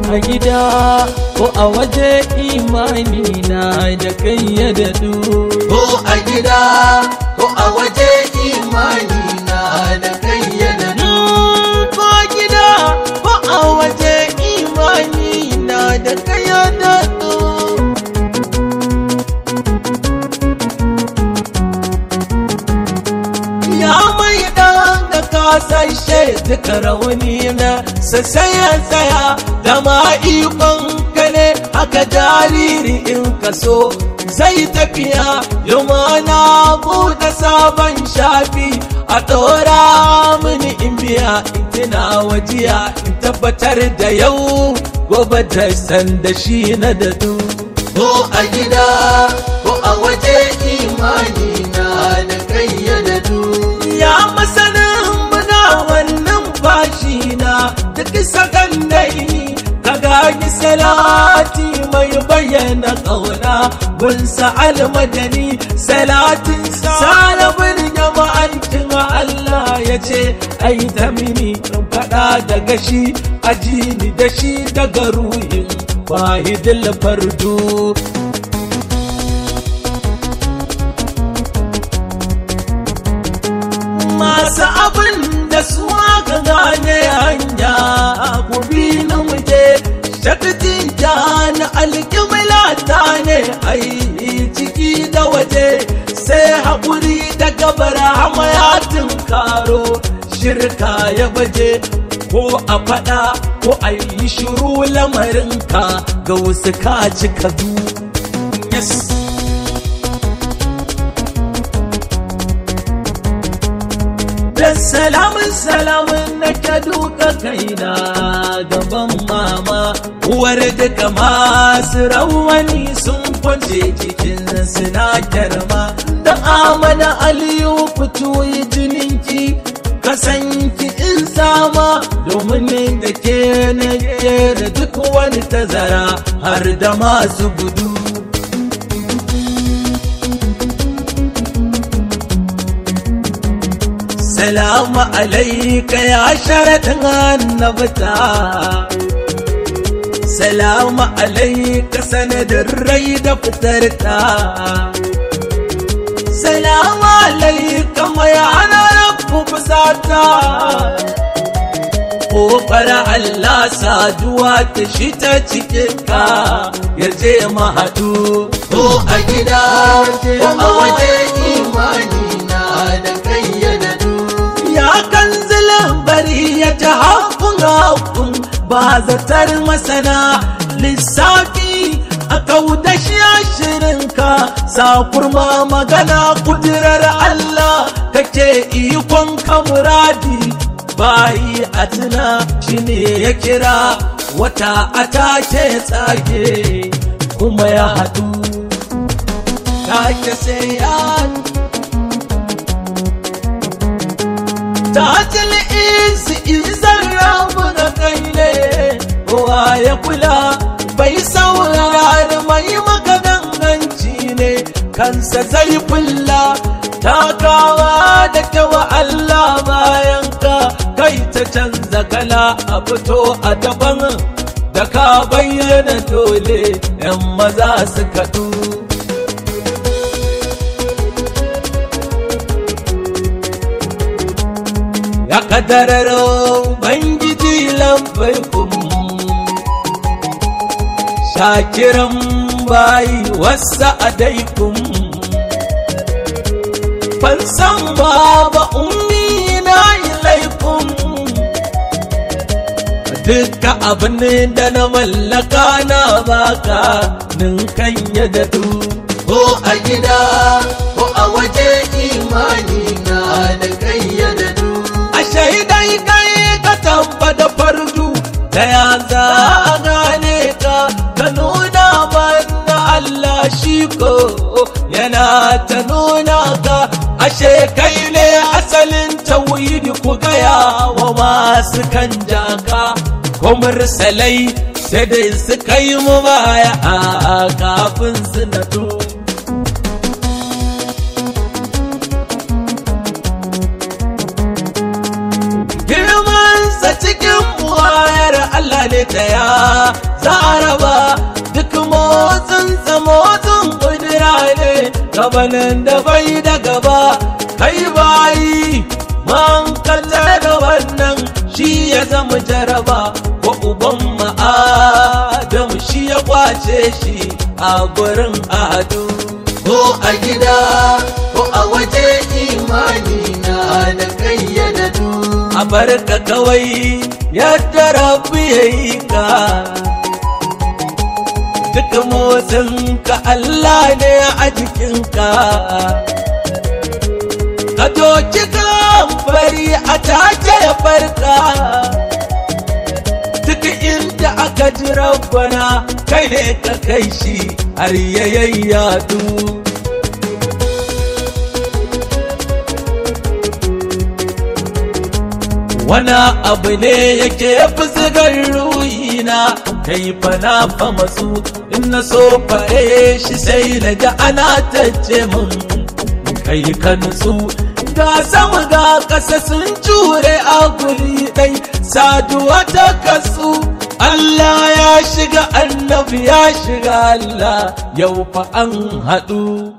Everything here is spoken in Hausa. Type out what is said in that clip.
a gida ko a waje imani na da kai ya daɗu ko a gida ko a waje imani na da kai ya daɗu ko a gida ko a waje imani na da kai ya daɗu ya mai ɗan da kasashe duka rauni na sassaya tsaya da ma ikon ka ne haka jariri in ka so zai tafiya yau ma na buɗe sabon shafi a ɗora mini in biya in tuna wajiya in tabbatar da yau gobe da sanda shi na dadu ko a gida ko a waje imani na da kai ya daɗu ya masanin muna wannan bashi na duk sakandai ka gagi salati mai bayyana ƙauna gunsa almadani salatin salabin jama'antin Allah ya ce ai ta mini in faɗa daga shi ajini da shi daga ruhin wahidul fardu masu abin da su aka gane hanya gobe na muje shaktin ta na alƙibla ta ne ai ciki da waje sai haƙuri da gabar hamayatin karo shirka ya baje ko a faɗa ko a yi shiru lamarinka ga wasu ka cika du yes. da salamun salamun na ka duka kaina gaban mama uwar duka masu rawani sun kwance cikin suna kyarma da amana aliyu fito yi jininki kasanki in sama domin da ke na da duk wani tazara har da masu gudu salamu alaika ya sharaɗin annabta salamu alaika sanadin rai da fitarta salamu alaika mai ana rabu fusata ƙofar Allah saduwa ta shi ta cikinka ya je mahaɗu ko a gida ko a waje imani na da kai ya daɗu ya kan bari ya ta hakun hakun ba zatar masana lissafi a kauda shi shirinka sa kurma magana kudirar Allah kake ikon kamuradi bayi a tuna shi ne ya kira wata a take tsage kuma ya haɗu take sai ya tajil isi izar rabu da kai ne kowa ya kula bai saurari mai maka danganci ne kansa zai fulla takawa da kyawa Allah bayan ka kai ta canza kala a fito a daban da ka bayyana dole 'yan maza su kaɗu ya kadararo bangiji lambarkum shakiran bayi wasa adaikum fansan baba ummi na ilaikum duka abin da na mallaka na baka ninkan ya dadu ko a gida ko a waje imani na da kai ya daɗu a shaidai kai ka tabbata fardu ta ya za a gane ka ka nuna mana Allah shi ko yana ta nuna ka ashe kai ne asalin tawhidi ku gaya wa masu kan jaka ko mursalai sai dai suka yi mu baya a kafin su natu girmansa cikin buwayar Allah ne ta ya za a raba duk motsin motsin kudura ne gabanin da bai da gaba kai bayi man kalle da wannan shi ya zama jaraba ko uban ma'adam shi ya kwace shi a gurin ado ko a gida ko a waje imani na da kayyada du a barka kawai yadda rabu ya yi ka duk motsin ka Allah ne a jikinka ka doki fari a take ya farka duk inda aka ji rabbana kai ne ka kai shi har yayayyadu wani abu ne yake fuzigar ruhina kai fa na fa masu in na so fa'e shi sai na ga ana tace mun kai ka nutsu ga sama ga ƙasa sun jure a guri ɗai saduwa ta kasu Allah ya shiga annabi ya shiga Allah yau fa an haɗu